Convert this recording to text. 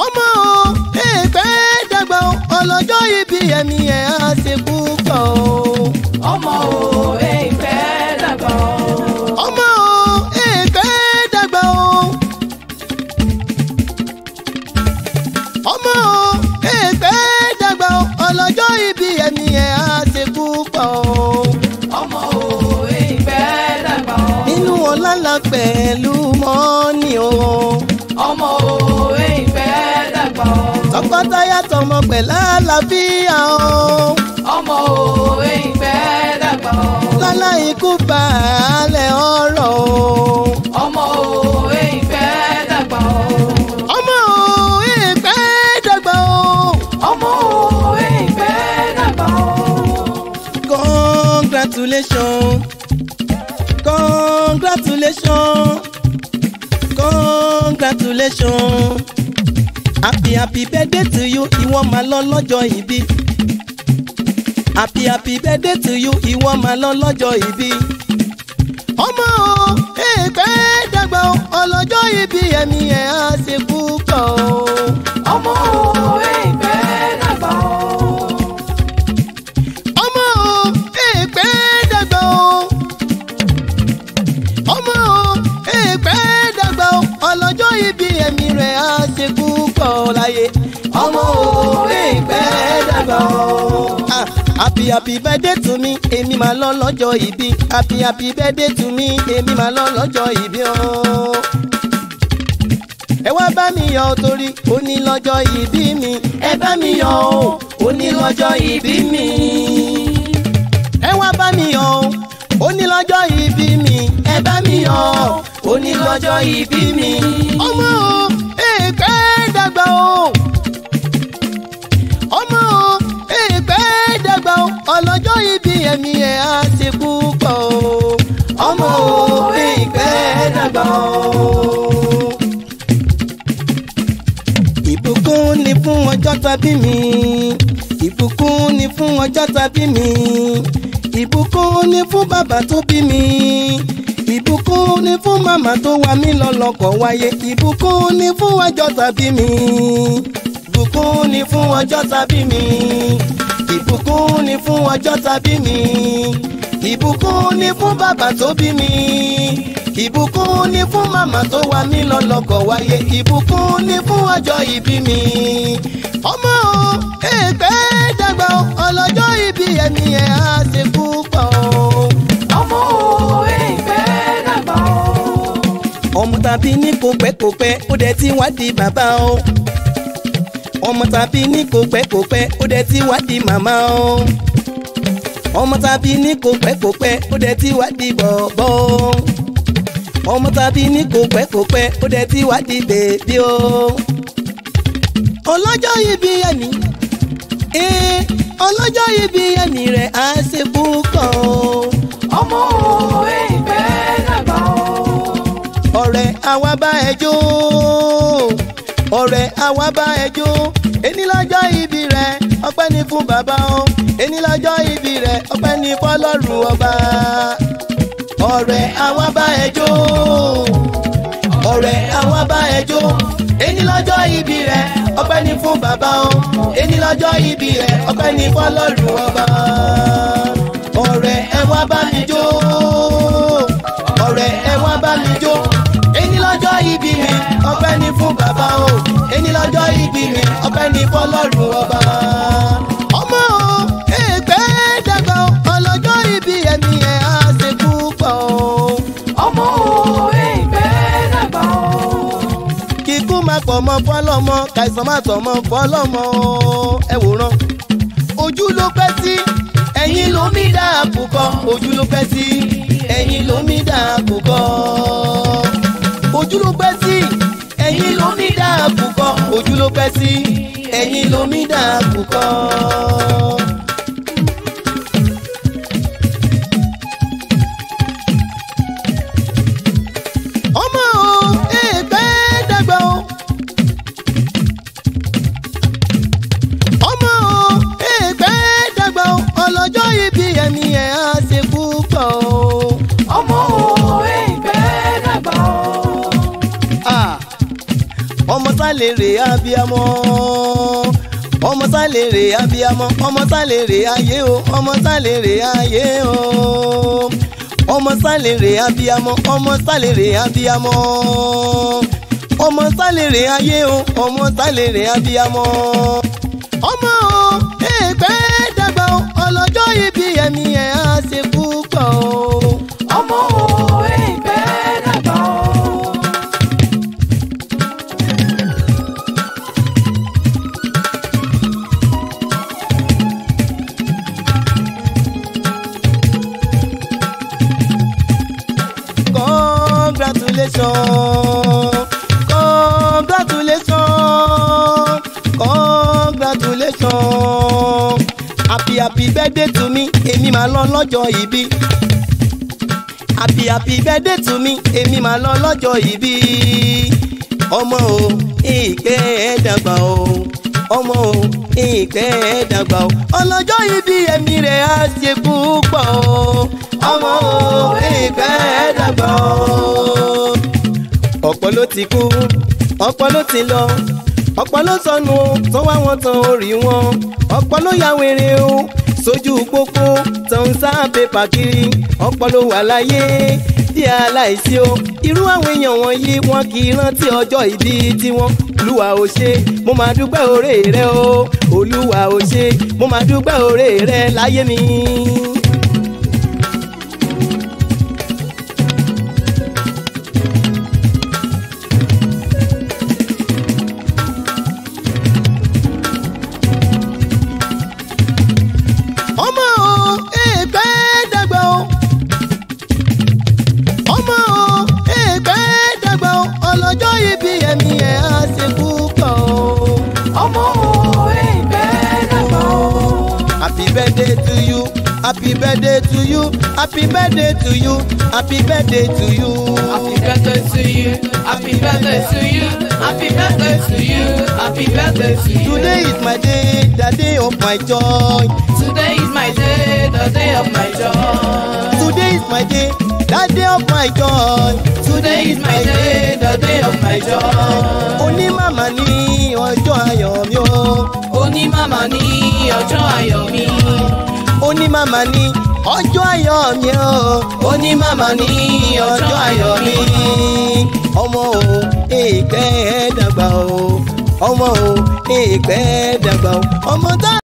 ọmọ o èèpẹ̀ dàgbà o ọlọ́jọ́ ibi ẹ̀mí ẹ̀ á ṣe púpọ̀ o. ọmọ o èèpẹ̀ dàgbà o. ọmọ o èèpẹ̀ dàgbà o. ọmọ o èèpẹ̀ dàgbà o ọlọ́jọ́ ibi ẹ̀mí ẹ̀ á ṣe púpọ̀ o. ọmọ o èèpẹ̀ dàgbà o. nínú ọlọ́lá pẹ̀lú mọ́ni o. ọmọ o èèpẹ̀ dàgbà o. tọkọtaya tọmọ pẹ̀lú àlàáfíà o. ọmọ o èèpẹ̀ dàgbà o. lálá ikú baálẹ̀ ọ̀rọ̀ o. ọmọ o èèpẹ̀ dàgbà o. ọmọ o èèpẹ̀ dàgbà o. ọmọ o èèpẹ̀ dàgbà o. congratulations congratulations congratulations happy happy birthday to you ìwọ máa lọ lọ́jọ́ ìbí happy happy birthday to you ìwọ máa lọ lọ́jọ́ ìbí. ọmọ o èèpẹ̀ dàgbà o ọlọ́jọ́ ìbí ẹ̀mí ẹ̀ á ṣe púpọ̀ o. ọmọ o èèpẹ̀ dàgbà o. ọmọ o èèpẹ̀ dàgbà o. ọmọ o èèpẹ̀ dàgbà o ọlọ́jọ́ ìbí ẹ̀mí rẹ̀ á ṣe púpọ̀ láyé. ọmọ o èèpẹ̀ dàgbà o. Ah, happy happy birthday to me èmi máa lọ lọ́jọ́ ìbí happy happy birthday to me èmi máa lọ lọ́jọ́ ìbí o. ẹ wá bá mi yọ̀ torí ó ní lọ́jọ́ ìbí mi ẹ bá mi yọ̀ o ó ní lọ́jọ́ ìbí mi. ẹ wá bá mi yọ̀ o ó ní lọ́jọ́ ìbí mi ẹ bá mi yọ̀ o ó ní lọ́jọ́ ìbí mi. ọmọ o èèpẹ̀ dàgbà o ọmọ o èèpẹ̀ dàgbà o ọlọ́jọ́ ìbí ẹ̀mí ẹ̀ á ti púpọ̀ o ọmọ o èèpẹ̀ dàgbà o. ìbùkún ni fún ọjọ́ tàbí mi ìbùkún ni fún ọjọ́ tàbí mi ìbùkún ni fún bàbá tó bí mi ìbùkún ni fún màmá tó wà mí lọ́lọ́kọ̀ wáyé ìbùkún ni fún ọjọ́ tàbí mi ìbùkún ni fún ọjọ́ tàbí mi ìbùkún ni fún ọjọ́ tàbí mi ìbùkún ni fún bàbá tó bí mi ìbùkún ni fún màmá tó wà mí lọ́lọ́kọ̀ wáyé ìbùkún ni fún ọjọ́ ìbí mi ọmọ o èèpẹ̀ dàgbà o ọlọ́jọ́ ìbí ẹ̀mí ẹ̀ á ṣe púpọ̀ o. ọmọ o èèpẹ̀ dàgbà o. ọmọ tàbí ní kò pẹ́ kò pẹ́ ó dẹ̀ ti wá di bàbá o ọmọ tàbí ní kò pẹ́ kò pẹ́ ó dẹ̀ ti wá di màmá o ọmọ tàbí ní kò pẹ́ kò pẹ́ ó dẹ̀ ti wá di bọ̀bọ̀ o ọmọ tàbí ní kò pẹ́ kò pẹ́ ó dẹ̀ ti wá di bèbí o ọlọ́jọ́ ìbí ẹni ee ọlọ́jọ́ ìbí ẹni rẹ̀ á ṣe púpọ̀ o ọmọ o èèpẹ̀ dàgbà o. ọ̀rẹ́ àwa bá ẹ jó ọ̀rẹ́ àwa bá ẹ jó ẹni lọ́jọ́ ìbí rẹ̀ ọpẹ́ ni fún bàbá o ẹni lọ́jọ́ ìbí rẹ̀ ọpẹ́ ni fọlọ́run ọba ọ̀rẹ́ àwa bá ẹ jó ọ̀rẹ́ àwa bá ẹ jó ẹni lọ́jọ́ ìbí rẹ̀ ọpẹ́ ni fún bàbá o ẹni lọ́jọ́ ìbí rẹ̀ ọpẹ́ ni fọlọ́run ọba ọ̀rẹ́ ẹ wá bá mi jó ọ̀rẹ́ ẹ wá bá mi jó ẹni lọ́jọ́ ìbí mi ọpẹ́ ni fún bàbá o ẹni lọ́jọ́ ìbí mi ọpẹ́ ni fọlọ́run ọba. ọmọ o èèpẹ̀ dàgbà o ọlọ́jọ́ ìbí ẹ̀mí ẹ̀ á ṣe púpọ̀ o. ọmọ o èèpẹ̀ dàgbà o. kíkú máa pọ̀ mọ́ fọlọ́mọ kàìsàn máa tọ̀ mọ́ fọlọ́mọ o. ẹ wòran ojú ló pẹ́ sí ẹ̀yìn ló mí dá àkùkọ ojú ló pẹ́ sí ẹ̀yìn ló mí dá àkùkọ ojú ló pẹ́ sí ẹ̀yìn ló mí dá àkùkọ ojú ló pẹ́ sí ẹ̀yìn ló mí dá àkùkọ. ọmọ o èèpẹ̀ dàgbà o. ọmọ o èèpẹ̀ dàgbà o ọlọ́jọ́ ìbí ẹ̀mí ẹ̀ á ṣe púpọ̀ o. ọmọ o èèpẹ̀ dàgbà o. Ah, ọmọ sálè sálèrè abiyamọ ọmọ sálèrè abiyamọ ọmọ sálèrè ayé o ọmọ sálèrè ayé o ọmọ sálèrè abiyamọ ọmọ sálèrè abiyamọ ọmọ sálèrè ayé o ọmọ sálèrè abiyamọ ọmọ o ẹgbẹ́ dàgbà o ọlọ́jọ́ ibi ẹ̀mí ẹ̀ á ṣe púpọ̀ o. ọmọ òwe ìgbẹ́ dàgbà o. congratulations congratulations congratulations happy happy birthday to me èmi máa lọ lọ́jọ́ ìbí happy happy birthday to me èmi máa lọ lọ́jọ́ ìbí ọmọ o ìkẹ́ ẹ̀ dàgbà o ọmọ o ìkẹ́ ẹ̀ dàgbà o ọlọ́jọ́ ìbí ẹ̀mí rẹ̀ á ṣe púpọ̀ o ọmọ o ìkẹ́ ẹ̀ dàgbà o. ọ̀pọ̀ ló ti kú ọ̀pọ̀ ló ti lọ ọ̀pọ̀ ló sọnù o tó wá wọn tán orí wọn ọ̀pọ̀ ló ya wèrè o sójú pópó tó ń sá pépà kiri ọ̀pọ̀ ló wà láyé tí aláìsí o irú àwọn èèyàn wọ̀nyí wọn kì í rántí ọjọ́ ìbí tiwọn olúwa ò ṣe mo máa dúpẹ́ oore rẹ o olúwa ò ṣe mo máa dúpẹ́ oore rẹ láyé mi. ọmọ o èèpẹ̀ dàgbà o ọmọ o èèpẹ̀ dàgbà o ọlọ́jọ́ ibi ẹ̀mí ẹ̀ á ṣe púpọ̀ o. ọmọ òwe ìgbẹ́ dàgbà o. happy birthday to you happy birthday to you happy birthday to you happy birthday to you. Happy birthday to you, happy birthday to you, happy birthday to you, happy birthday to you. today is my day the day of my joy. Today is my day, the day of my joy. today is my day the day of my joy. Today is my day, the day of my joy. onímàmá ní ọjọ́ ayọ̀ mi o. Oní màmá ní ọjọ́ ayọ̀ mi. onímàmá ní ọjọ́ ayọ̀ mi o. Oní màmá ní ọjọ́ ayọ̀ mi. ọmọ o èèpẹ̀ dàgbà o ọmọ o èèpẹ̀ dàgbà o ọmọ tá.